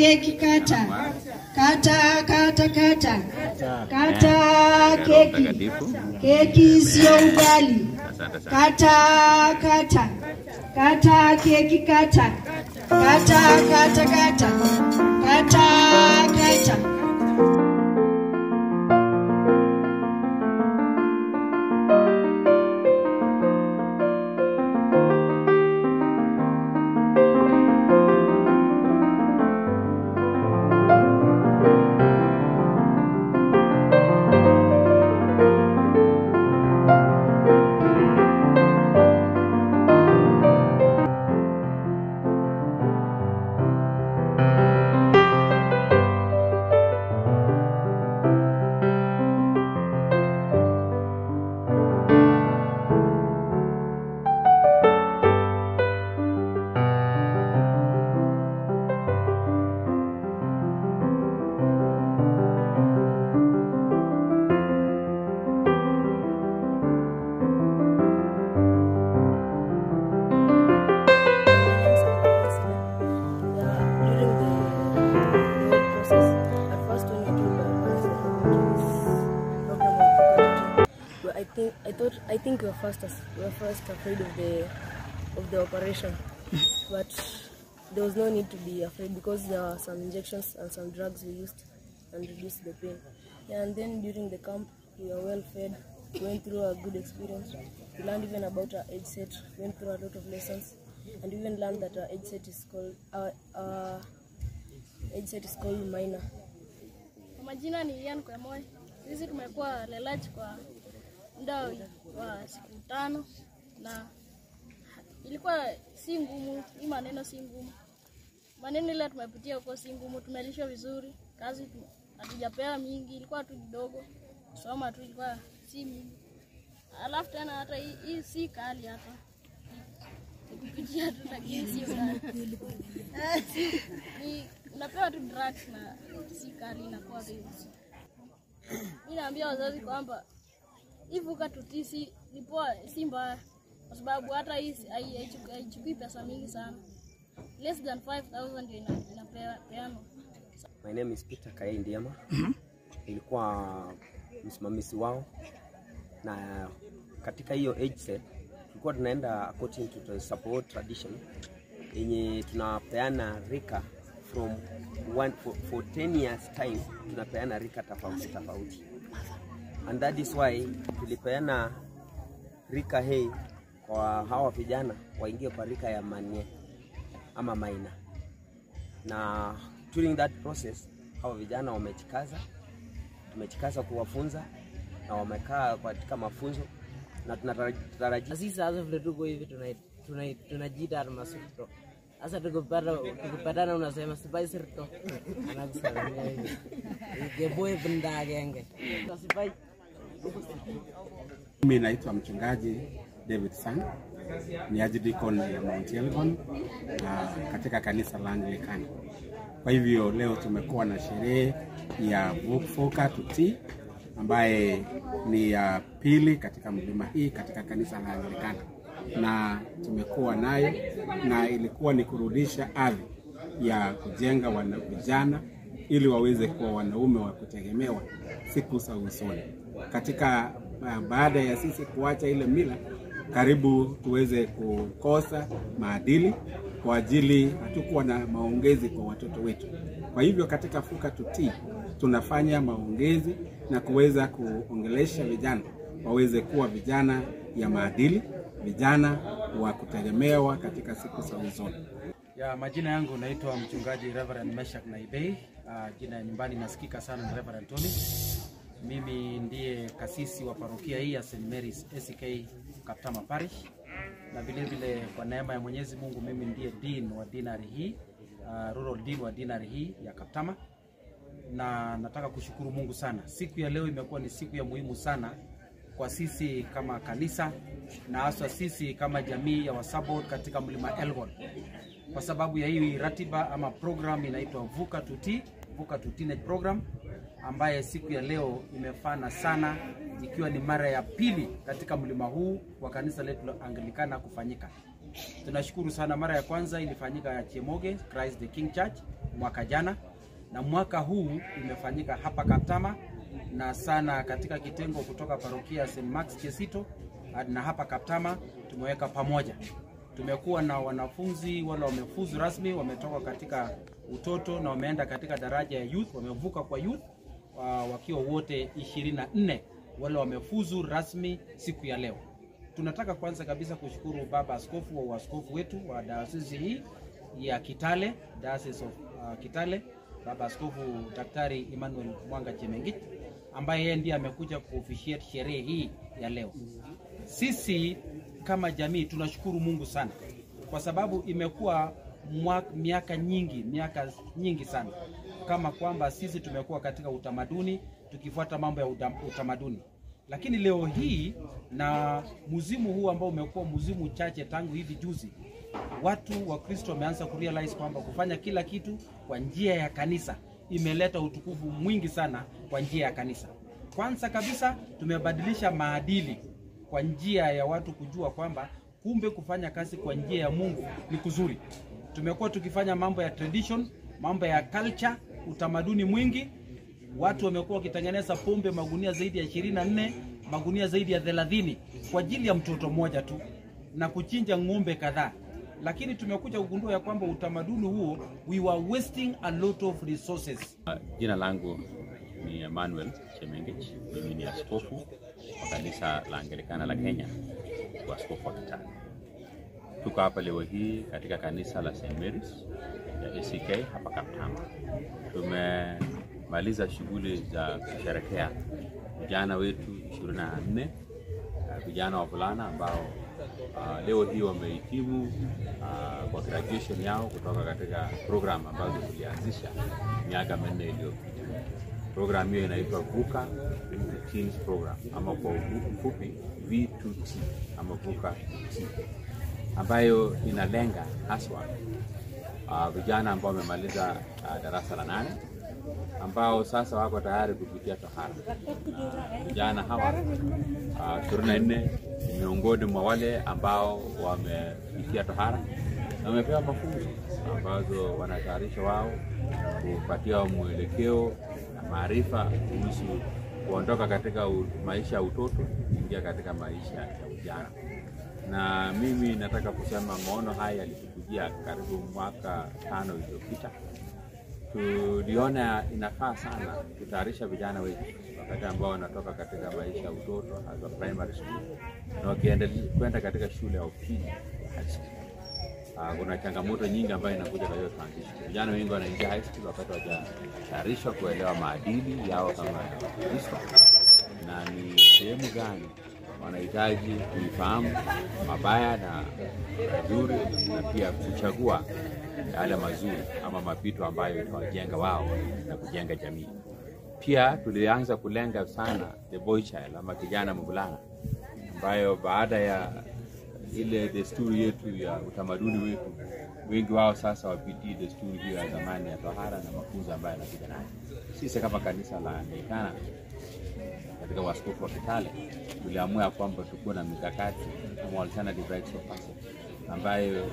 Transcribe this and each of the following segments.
keki kata kata kata kata kata keki keki sio ugali kata kata kata keki kata kata kata kata kata kata I think I thought I think we were first as, we were first afraid of the of the operation, but there was no need to be afraid because there were some injections and some drugs we used and reduced the pain. Yeah, and then during the camp we were well fed, went through a good experience. We learned even about our age set, went through a lot of lessons, and even learned that our age set is called our, our age set is called minor. Kwa majina ni Ian Kwemoi. Sisi tumekuwa Lelach kwa muda wa siku tano na ilikuwa si ngumu, hii maneno si ngumu. Maneno ile tumepitia huko si ngumu, tumelishwa vizuri, kazi tu- hatujapewa mingi, ilikuwa tu kidogo, kusoma tu ilikuwa si mingi. Alafu tena hata hii, hii si kali hata Ni kupitia tu, lakini si kali. Ni unapewa tu drugs na si kali, inakuwa hivyo. Mi naambia wazazi kwamba hii vuka tutisi ni poa, si mbaya, kwa sababu hata hii si- hai- haichu- haichukui pesa mingi sana, less than 5000 ndio ina- inapeanwa. My name is Peter Kaei Ndiema. Nilikuwa msimamizi wao na katika hiyo age set tulikuwa tunaenda according to the support tradition yenye tunapeana rika from one, for, for 10 years time tunapeana rika tofauti tofauti and that is why tulipeana rika hii kwa hawa vijana waingie kwa rika ya manie ama maina na during that process hawa vijana wamejikaza, tumejikaza kuwafunza na wamekaa katika mafunzo na tunatarajia sisi sasa vile tuko hivi tuna- tuna- tunajiita almasirto sasa tukipata tukipatana unasema sipai sirto anakusalimia hivi keboe benda agenge sipai Mimi naitwa mchungaji David Sang, ni archdeacon ya Mount Elgon uh, katika kanisa la Anglikana. Kwa hivyo leo tumekuwa na sherehe ya Vuka Tuti ambaye ni ya pili katika mlima hii katika kanisa la Anglikana, na tumekuwa nayo na ilikuwa ni kurudisha ardhi ya kujenga wana vijana ili waweze kuwa wanaume wa kutegemewa siku za usoni. Katika uh, baada ya sisi kuacha ile mila, karibu tuweze kukosa maadili kwa ajili hatukuwa na maongezi kwa watoto wetu. Kwa hivyo katika Fuka Tutii tunafanya maongezi na kuweza kuongelesha vijana waweze kuwa vijana ya maadili, vijana wa kutegemewa katika siku za usoni. Ya majina yangu naitwa mchungaji Reverend Meshak Naibei. Uh, jina ya nyumbani nasikika sana ni Reverend Tony. Mimi ndiye kasisi wa parokia hii ya St Mary's ACK Kaptama Parish, na vile vile kwa neema ya Mwenyezi Mungu mimi ndiye dean wa dinari hii uh, rural dean wa dinari hii ya Kaptama, na nataka kushukuru Mungu sana. Siku ya leo imekuwa ni siku ya muhimu sana kwa sisi kama kanisa na haswa sisi kama jamii ya Wasabot katika mlima Elgon kwa sababu ya hii ratiba ama program inaitwa Vuka Tuti, Vuka to Teenage program ambaye siku ya leo imefana sana, ikiwa ni mara ya pili katika mlima huu wa kanisa letu la Anglikana kufanyika. Tunashukuru sana. Mara ya kwanza ilifanyika ya Chemoge Christ the King Church, mwaka jana, na mwaka huu imefanyika hapa Kaptama na sana katika kitengo kutoka parokia St. Mark's Kesito na hapa Kaptama tumeweka pamoja. Tumekuwa na wanafunzi wale wamefuzu rasmi, wametoka katika utoto na wameenda katika daraja ya youth, wamevuka kwa youth uh, wakiwa wote 24 wale wamefuzu rasmi siku ya leo. Tunataka kwanza kabisa kushukuru baba askofu wa uaskofu wetu wa dayosisi hii ya Kitale, Diocese of uh, Kitale, baba askofu Daktari Emmanuel Mwanga Chemengit ambaye yeye ndiye amekuja kuofficiate sherehe hii ya leo. Sisi kama jamii tunashukuru Mungu sana kwa sababu imekuwa mwa- miaka nyingi miaka nyingi sana kama kwamba sisi tumekuwa katika utamaduni tukifuata mambo ya utam- utamaduni, lakini leo hii na muzimu huu ambao umekuwa muzimu chache tangu hivi juzi, watu wa Kristo wameanza kurealize kwamba kufanya kila kitu kwa njia ya kanisa imeleta utukufu mwingi sana kwa njia ya kanisa. Kwanza kabisa tumebadilisha maadili kwa njia ya watu kujua kwamba kumbe kufanya kazi kwa njia ya Mungu ni kuzuri. Tumekuwa tukifanya mambo ya tradition, mambo ya culture, utamaduni mwingi. Watu wamekuwa wakitengeneza pombe magunia zaidi ya 24, magunia zaidi ya 30 kwa ajili ya mtoto mmoja tu na kuchinja ng'ombe kadhaa. Lakini tumekuja kugundua ya kwamba utamaduni huo we were wasting a lot of resources. Jina langu ni Emmanuel Chemengich. Mimi ni askofu wa kanisa la Anglikana la Kenya, askofu wa Kitale. Tuko hapa leo hii katika kanisa la St Mary's ya ACK hapa Kaptama. Tumemaliza shughuli za kusherekea vijana wetu 24 uh, vijana wavulana ambao uh, leo hii wamehitimu uh, kwa graduation yao kutoka katika program ambazo tulianzisha miaka minne iliyopita. Program hiyo inaitwa VUCA Teens Program ama kwa ufupi V2T ama VUCA T ambayo inalenga haswa uh, vijana ambao wamemaliza uh, darasa la nane ambao sasa wako tayari kupitia tohara. Na vijana hawa ishirini na nne ni miongoni mwa wale ambao wamepitia tohara na wamepewa mafunzo ambazo wanatayarisha wao kupatia mwelekeo na maarifa kuhusu kuondoka katika u- maisha ya utoto kuingia katika maisha ya ujana na mimi nataka kusema maono haya yalitukujia karibu mwaka tano iliyopita. Tuliona inafaa sana kutayarisha vijana wetu wakati ambao wanatoka katika maisha ya utoto hasa primary school na wakiendelea kwenda katika shule ya upili high school. Uh, kuna changamoto nyingi ambayo inakuja kwa hiyo transition. Vijana wengi wanaingia high school wakati hawajatayarishwa kuelewa maadili yao kama Wakristo na ni sehemu gani wanahitaji kuifahamu mabaya na mazuri, na pia kuchagua yale mazuri ama mapito ambayo itawajenga wao na kujenga jamii. Pia tulianza kulenga sana the boy child ama kijana mvulana, ambayo baada ya ile desturi yetu ya utamaduni wetu, wengi wao sasa wapitii desturi hiyo ya zamani ya tohara na mafunzo ambayo yanakuja nayo. Sisi kama kanisa la Anglikana katika waskofu wa Kitale tuliamua kwamba tukuwe na mikakati kama alternative rites of passage ambayo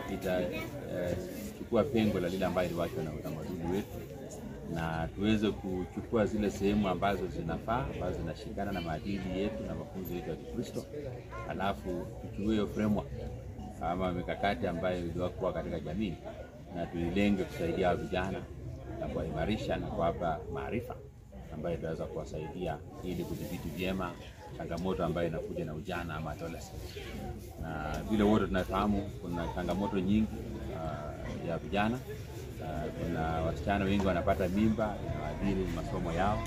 itachukua pengo la lile ambayo iliwachwa na utamaduni wetu na tuweze kuchukua zile sehemu ambazo zinafaa ambazo zinashikana na maadili yetu na mafunzo yetu ya Kikristo, alafu tuchukue hiyo framework ama mikakati ambayo iliyokuwa katika jamii na tuilenge kusaidia hao vijana na kuwaimarisha na kuwapa maarifa ambayo itaweza kuwasaidia ili kudhibiti vyema changamoto ambayo inakuja na ujana ama adolescence. Na vile wote tunafahamu kuna changamoto nyingi uh, ya vijana uh, kuna wasichana wengi wanapata mimba inawadhiri masomo yao,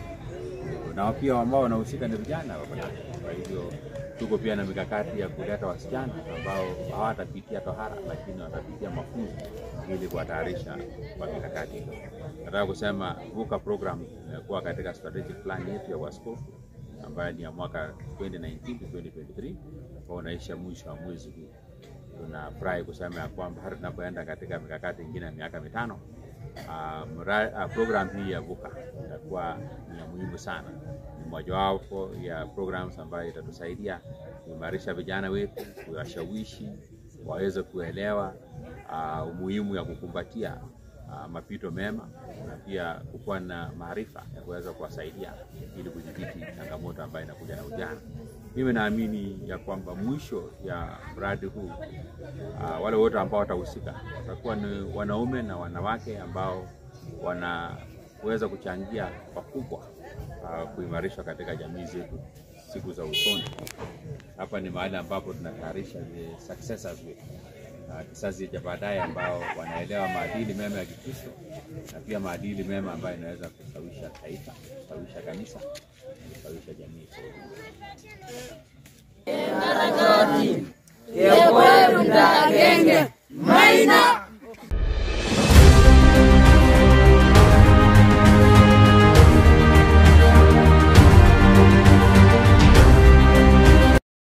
na pia ambao wanahusika ni vijana wako ndani. Kwa hivyo tuko pia na mikakati ya kuleta wasichana ambao hawatapitia tohara, lakini watapitia mafunzo ili kuwatayarisha kwa mikakati hiyo. Nataka kusema VUCA program imekuwa katika strategic plan yetu ya waskofu ambayo ni ya mwaka 2019 to 2023 ambao unaisha mwisho wa mwezi huu. Tunafurahi kusema ya kwamba hata tunapoenda katika mikakati ingine ya miaka mitano uh, mra, uh, program hii ya VUCA itakuwa ni ya muhimu sana. Ni mojawapo ya programs ambayo itatusaidia kuimarisha vijana wetu, kuwashawishi waweze kuelewa uh, umuhimu ya kukumbatia uh, mapito mema na pia kukuwa na maarifa ya kuweza kuwasaidia ili kudhibiti changamoto ambayo inakuja na ujana. Mimi naamini ya kwamba mwisho ya mradi huu uh, wale wote ambao watahusika watakuwa ni wanaume na wanawake ambao wanaweza kuchangia pakubwa uh, kuimarishwa katika jamii zetu siku za usoni. Hapa ni mahali ambapo tunatayarisha the successors wetu uh, kizazi cha baadaye ambao wanaelewa maadili mema ya Kikristo na pia maadili mema ambayo inaweza kustawisha taifa, kustawisha kanisa, kustawisha jamii kwa ujumla. Yekweru ndagenge maina